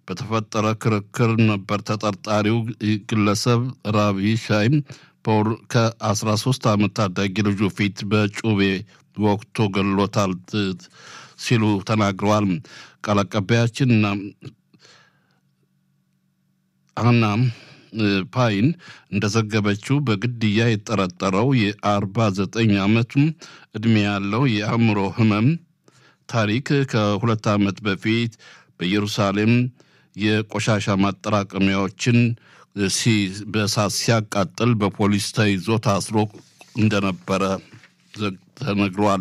በተፈጠረ ክርክር ነበር ተጠርጣሪው ግለሰብ ራቢ ሻይም ከ13 ዓመት ታዳጊ ልጁ ፊት በጩቤ ወቅቶ ገሎታል ሲሉ ተናግረዋል። ቃል አቀባያችንና አና ፓይን እንደዘገበችው በግድያ የተጠረጠረው የ49 ዓመቱ ዕድሜ ያለው የአእምሮ ህመም ታሪክ ከሁለት ዓመት በፊት በኢየሩሳሌም የቆሻሻ ማጠራቀሚያዎችን በእሳት ሲያቃጥል በፖሊስ ተይዞ ታስሮ እንደነበረ ተነግሯል።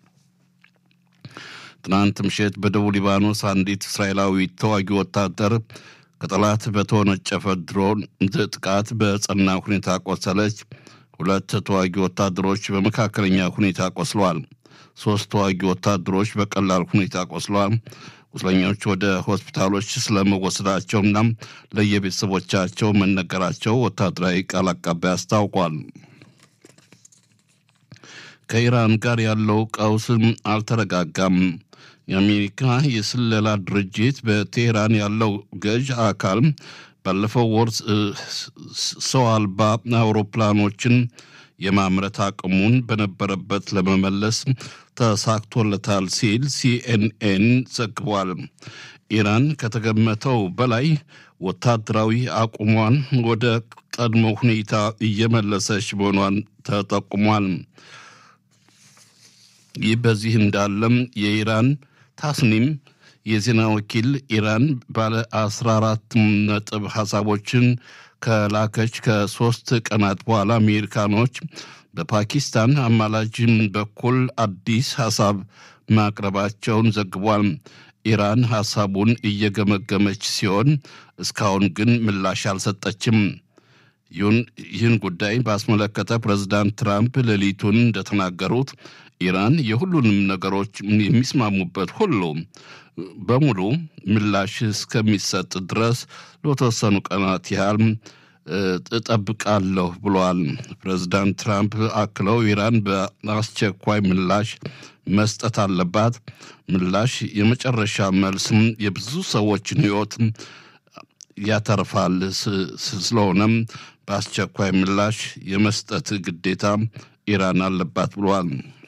ትናንት ምሽት በደቡብ ሊባኖስ አንዲት እስራኤላዊ ተዋጊ ወታደር ከጠላት በተወነጨፈ ድሮን ጥቃት በጸና ሁኔታ ቆሰለች። ሁለት ተዋጊ ወታደሮች በመካከለኛ ሁኔታ ቆስለዋል። ሶስት ተዋጊ ወታደሮች በቀላል ሁኔታ ቆስለዋል። ቁስለኞች ወደ ሆስፒታሎች ስለመወሰዳቸውና ለየቤተሰቦቻቸው መነገራቸው ወታደራዊ ቃል አቀባይ አስታውቋል። ከኢራን ጋር ያለው ቀውስም አልተረጋጋም። የአሜሪካ የስለላ ድርጅት በቴህራን ያለው ገዥ አካል ባለፈው ወር ሰው አልባ አውሮፕላኖችን የማምረት አቅሙን በነበረበት ለመመለስ ተሳክቶለታል ሲል ሲኤንኤን ዘግቧል። ኢራን ከተገመተው በላይ ወታደራዊ አቁሟን ወደ ቀድሞ ሁኔታ እየመለሰች መሆኗን ተጠቁሟል። ይህ በዚህ እንዳለም የኢራን ታስኒም የዜና ወኪል ኢራን ባለ 14 ነጥብ ሀሳቦችን ከላከች ከሶስት ቀናት በኋላ አሜሪካኖች በፓኪስታን አማላጅም በኩል አዲስ ሀሳብ ማቅረባቸውን ዘግቧል። ኢራን ሀሳቡን እየገመገመች ሲሆን እስካሁን ግን ምላሽ አልሰጠችም። ይህን ጉዳይ ባስመለከተ ፕሬዚዳንት ትራምፕ ሌሊቱን እንደተናገሩት ኢራን የሁሉንም ነገሮች የሚስማሙበት ሁሉ በሙሉ ምላሽ እስከሚሰጥ ድረስ ለተወሰኑ ቀናት ያህል እጠብቃለሁ ብለዋል። ፕሬዚዳንት ትራምፕ አክለው ኢራን በአስቸኳይ ምላሽ መስጠት አለባት። ምላሽ የመጨረሻ መልስም የብዙ ሰዎችን ሕይወት ያተርፋል። ስለሆነም በአስቸኳይ ምላሽ የመስጠት ግዴታ ኢራን አለባት ብለዋል።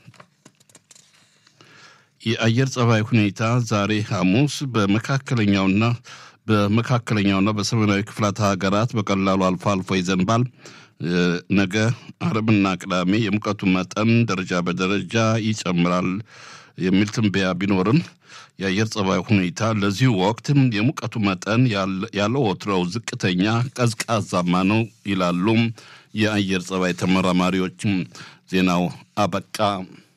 የአየር ጸባይ ሁኔታ ዛሬ ሐሙስ በመካከለኛውና በመካከለኛውና በሰሜናዊ ክፍላት ሀገራት በቀላሉ አልፎ አልፎ ይዘንባል። ነገ አርብና ቅዳሜ የሙቀቱ መጠን ደረጃ በደረጃ ይጨምራል የሚል ትንበያ ቢኖርም የአየር ጸባይ ሁኔታ ለዚሁ ወቅት የሙቀቱ መጠን ያለው ወትሮው ዝቅተኛ ቀዝቃዛማ ነው ይላሉ የአየር ጸባይ ተመራማሪዎችም። ዜናው አበቃ።